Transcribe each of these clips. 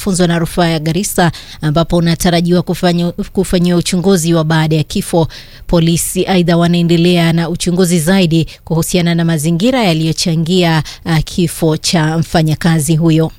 mafunzo na rufaa ya Garissa ambapo unatarajiwa kufanyiwa uchunguzi wa baada ya kifo. Polisi aidha wanaendelea na uchunguzi zaidi kuhusiana na mazingira yaliyochangia uh, kifo cha mfanyakazi huyo.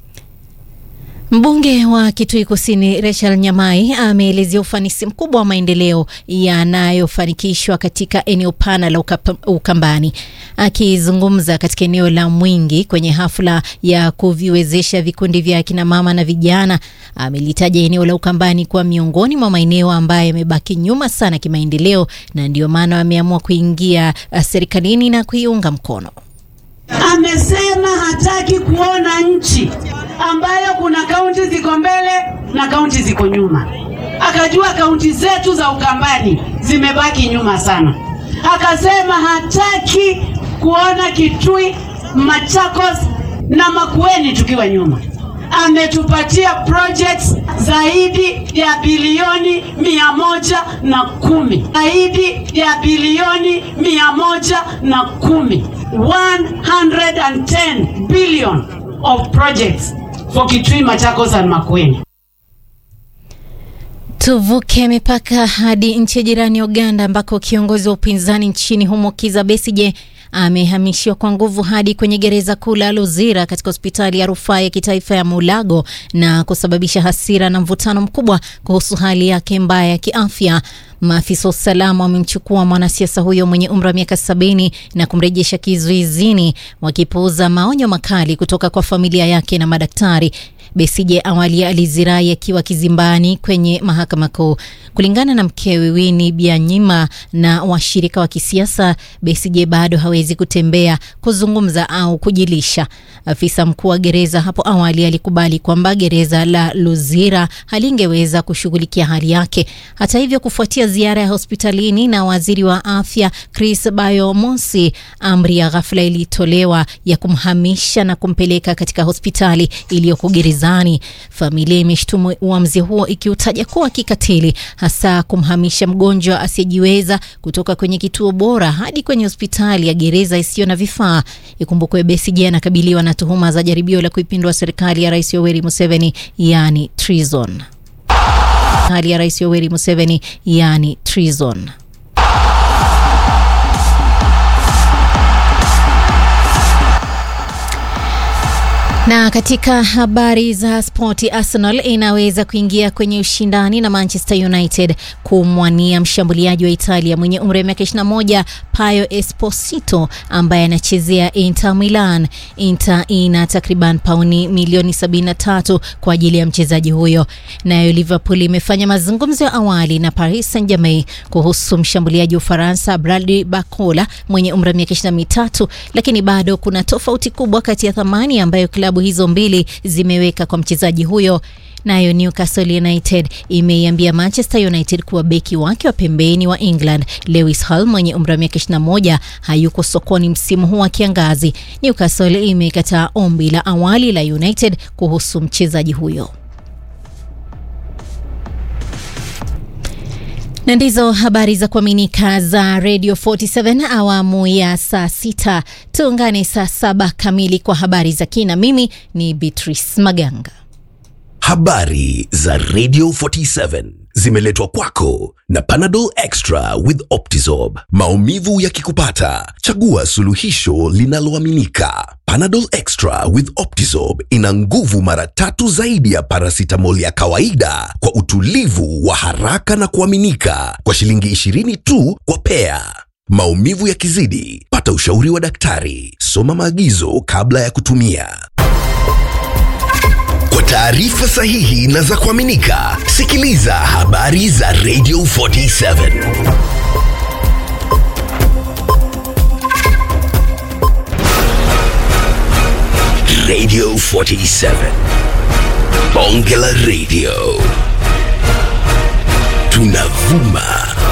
Mbunge wa Kitui Kusini Rachel Nyamai ameelezea ufanisi mkubwa wa maendeleo yanayofanikishwa katika eneo pana la Ukambani. Akizungumza katika eneo la Mwingi kwenye hafla ya kuviwezesha vikundi vya akina mama na vijana, amelitaja eneo la Ukambani kuwa miongoni mwa maeneo ambayo yamebaki nyuma sana kimaendeleo, na ndio maana wameamua kuingia serikalini na kuiunga mkono. Amesema hataki kuona nchi ambayo kuna kaunti ziko mbele na kaunti ziko nyuma. Akajua kaunti zetu za Ukambani zimebaki nyuma sana. Akasema hataki kuona Kitui, Machakos na Makueni tukiwa nyuma. Ametupatia projects zaidi ya bilioni mia moja na kumi zaidi ya bilioni mia moja na kumi 110 billion of projects for Kitui, Machakos and Makueni. Tuvuke mipaka hadi nchi jirani Uganda ambako kiongozi wa upinzani nchini humo Kizza Besigye amehamishiwa kwa nguvu hadi kwenye gereza kuu la Luzira katika hospitali ya rufaa ya kitaifa ya Mulago na kusababisha hasira na mvutano mkubwa kuhusu hali yake mbaya ya kiafya. Maafisa wa usalama wamemchukua mwanasiasa huyo mwenye umri wa miaka sabini na kumrejesha kizuizini, wakipuuza maonyo makali kutoka kwa familia yake na madaktari. Besigye awali alizirai akiwa kizimbani kwenye mahakama kuu. Kulingana na mkewe Winnie Byanyima na washirika wa kisiasa, Besigye bado hawezi kutembea, kuzungumza au kujilisha. Afisa mkuu wa gereza hapo awali alikubali kwamba gereza la Luzira halingeweza kushughulikia hali yake. Hata hivyo, kufuatia ziara ya hospitalini na waziri wa afya Chris Bayomosi, amri ya ghafla ilitolewa ya kumhamisha na kumpeleka katika hospitali iliyoko gerezani. Familia imeshtumu uamuzi huo ikiutaja kuwa kikatili, hasa kumhamisha mgonjwa asiyejiweza kutoka kwenye kituo bora hadi kwenye hospitali ya gereza isiyo na vifaa. Ikumbukwe Besigye anakabiliwa na tuhuma za jaribio la kuipindua serikali ya Rais Yoweri Museveni, yani treason. Hali ya Rais Yoweri Museveni, yani treason. Na katika habari za spoti, Arsenal inaweza kuingia kwenye ushindani na Manchester United kumwania mshambuliaji wa Italia mwenye umri wa miaka 21 Paio Esposito ambaye anachezea Inter Milan. Inter ina takriban pauni milioni 73 kwa ajili ya mchezaji huyo. Nayo Liverpool imefanya mazungumzo ya awali na Paris Saint-Germain kuhusu mshambuliaji wa Ufaransa Bradley Barcola mwenye umri wa miaka 23, lakini bado kuna tofauti kubwa kati ya thamani ambayo klabu hizo mbili zimeweka kwa mchezaji huyo. Nayo Newcastle United imeiambia Manchester United kuwa beki wake wa pembeni wa England Lewis Hall mwenye umri wa miaka 21 hayuko sokoni msimu huu wa kiangazi. Newcastle imekataa ombi la awali la United kuhusu mchezaji huyo. na ndizo habari za kuaminika za Radio 47 awamu ya saa sita. Tuungane saa saba kamili kwa habari za kina. Mimi ni Beatrice Maganga. Habari za Radio 47 zimeletwa kwako na Panadol Extra with Optizorb. Maumivu yakikupata, chagua suluhisho linaloaminika. Panadol Extra with Optizorb ina nguvu mara tatu zaidi ya paracetamol ya kawaida kwa utulivu wa haraka na kuaminika kwa shilingi 20 tu kwa pea. Maumivu yakizidi, pata ushauri wa daktari. Soma maagizo kabla ya kutumia. Kwa taarifa sahihi na za kuaminika, sikiliza habari za Radio 47. Radio 47. Bonge la Radio. Tunavuma